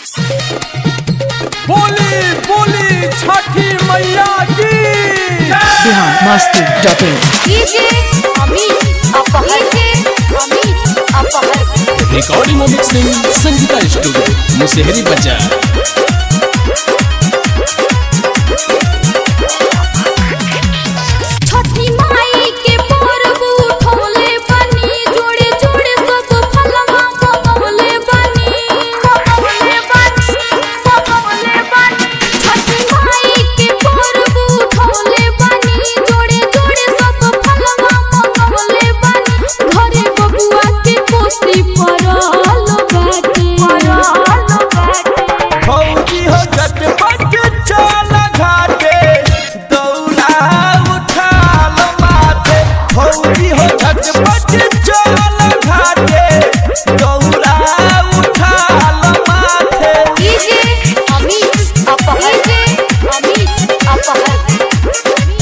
बोली बोली छठी मैया की Bihar Masti dot in DJ Amit अपहर डीजे अमित अपहर रिकॉर्डिंग और मिक्सिंग संगीता स्टूडियो मुसेहरी बाजार छठी माई के पर्व उठौले बनी जोड़े जोड़े सब फलवा मंगौले बनी मंगौले बनी मंगौले बनी छठी माई के पर्व उठौले बनी जोड़े जोड़े सब फलवा मंगौले बनी घरे बबुआ के कोसी परल बाटे परल बाटे फौजी हो झटपट चल घाटे दौड़ा उठाल माथे फौजी हो झटपट चल घाटे दौड़ा उठाल माथे डीजे अमित अपहर डीजे अमित अपहर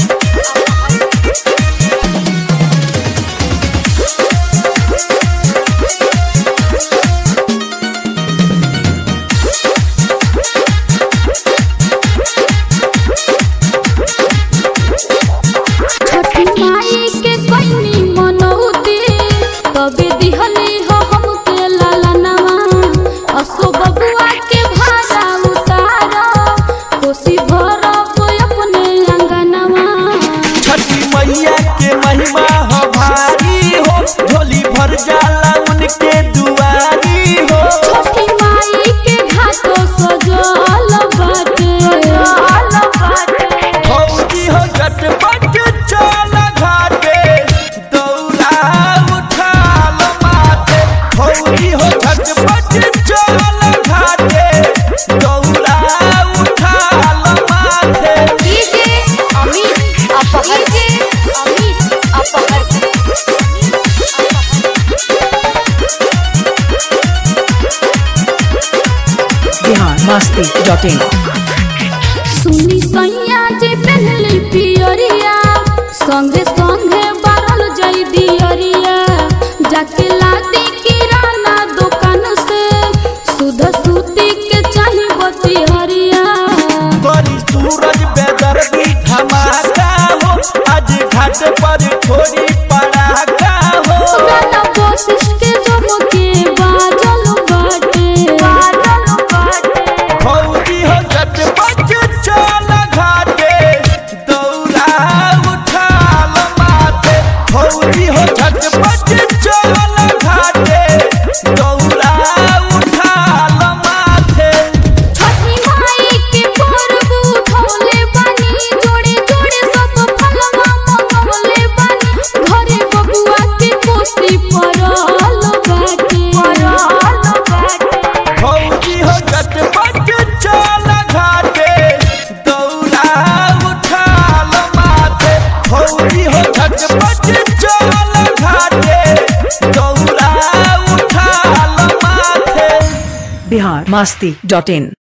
छठी माई के कोइनी मनौती तबे दिहली हो हमके लालनवा असो बबुआ के भाड़ा उतारो कोसी भरब अपने अंगनवा छठी मैया के महिमा हो भारी हो झोली भर जाला उनके दुआरी हो छठी माई के घाटो सजल बाटे सजल बाटे फौजी हो झटपट चल घाटे दौड़ा उठाल माथे फौजी हो झटपट चल घाटे दौड़ा उठाल माथे डीजे अमित अपहर डीजे अमित अपहर बिहार मस्ती डॉट इन सुनी सैया जे पहनली पियरिया संगे संगे बारल जई दियरिया जाके लादी किराना दुकान से सुध सूती के चाही बती हरिया बड़ी सूरज बेदर्दी धमाका हो आज घाट पर छोड़ी पड़ाका हो गाना कोशिश के जम के बाजल बाटे बाजल बाटे फौजी हो झटपट चल घाटे दौड़ा उठाल माथे फौजी हो झटपट चल घाटे दौड़ा उठाल माथे छठी माई के पर्व उठौले बनी जोड़े जोड़े सब फलवा मंगौले बनी घरे बबुआ के कोसी परल बाटे परल बाटे फौजी हो झटपट चल घाटे दौड़ा उठाल माथे फौजी हो झटपट चल घाटे दौड़ा उठाल माथे बिहार मस्ती डॉट इन